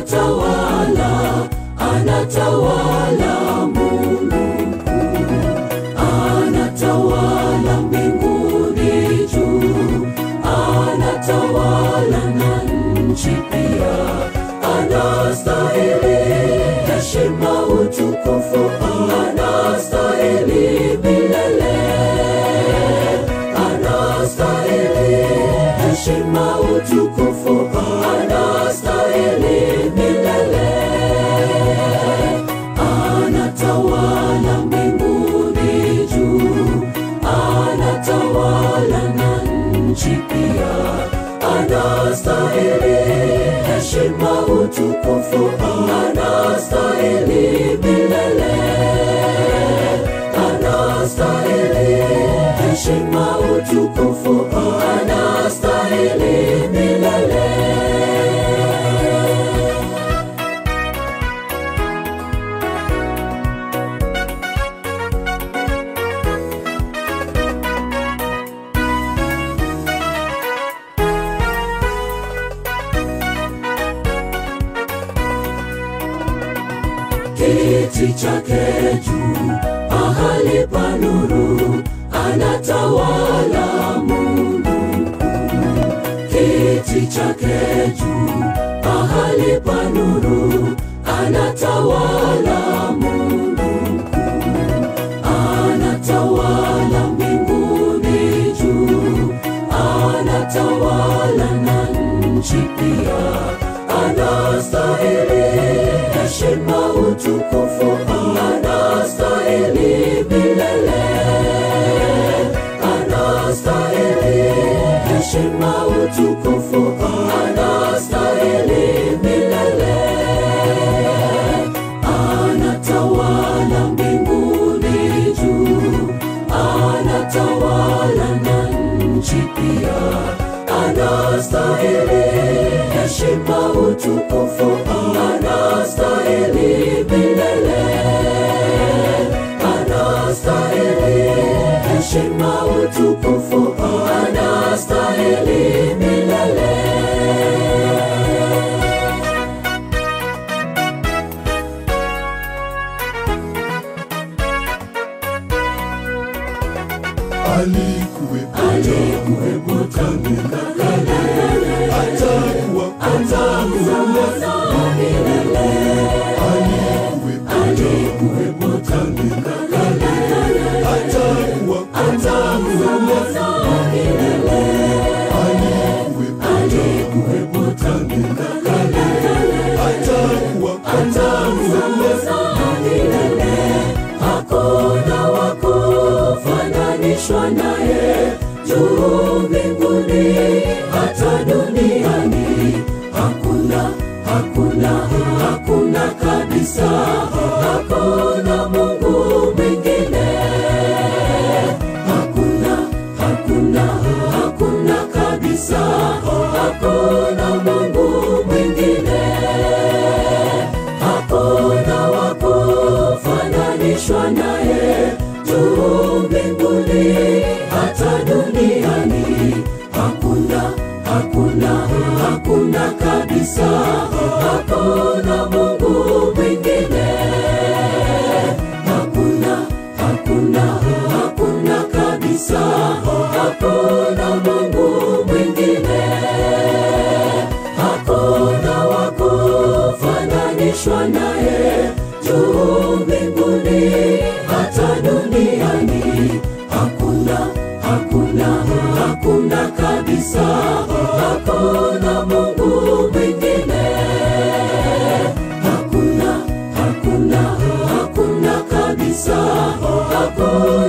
anatawala, anatawala Mungu mkuu, anatawala mbinguni juu, anatawala na nchi pia, anastahili heshima, utukufu, anastahili milele, anastahili heshima, utukufu, anastahili milele, anatawala mbinguni juu, anatawala na nchi pia, anastahili heshima, utukufu, anastahili milele, anastahili heshima, utukufu, anastahili milele. kiti chake juu, mahali pa nuru, anatawala Mungu mkuu. Kiti chake juu, mahali pa nuru, anatawala Mungu mkuu. Anatawala mbinguni juu, anatawala na nchi pia, anastahili heshima, utukufu, anastahili milele, anastahili heshima, utukufu, anastahili milele, anatawala mbinguni juu, anatawala na nchi pia, anastahili heshima, utukufu, anastahili milele, anastahili heshima, utukufu, anastahili milele. alikuwepo Alikuwepo tangu na kale, atakuwa atakuwa milele, alikuwepo alikuwepo tangu na kale, atakuwa atakuwa milele, alikuwepo alikuwepo tangu na kale, atakuwa atakuwa milele, hakuna wa kufananishwa naye juu mbinguni hata duniani, hakuna hakuna hakuna kabisa, hakuna Mungu mwingine, hakuna hakuna hakuna kabisa, hakuna Mungu mwingine hakuna wa kufananishwa naye juu mbinguni hata duniani, hakuna hakuna hakuna kabisa, hakuna Mungu mwingine, hakuna hakuna hakuna kabisa, hakuna Mungu mwingine hakuna wa kufananishwa naye juu mbinguni hata duniani, hakuna hakuna hakuna kabisa, hakuna Mungu mwingine, hakuna hakuna hakuna kabisa, hakuna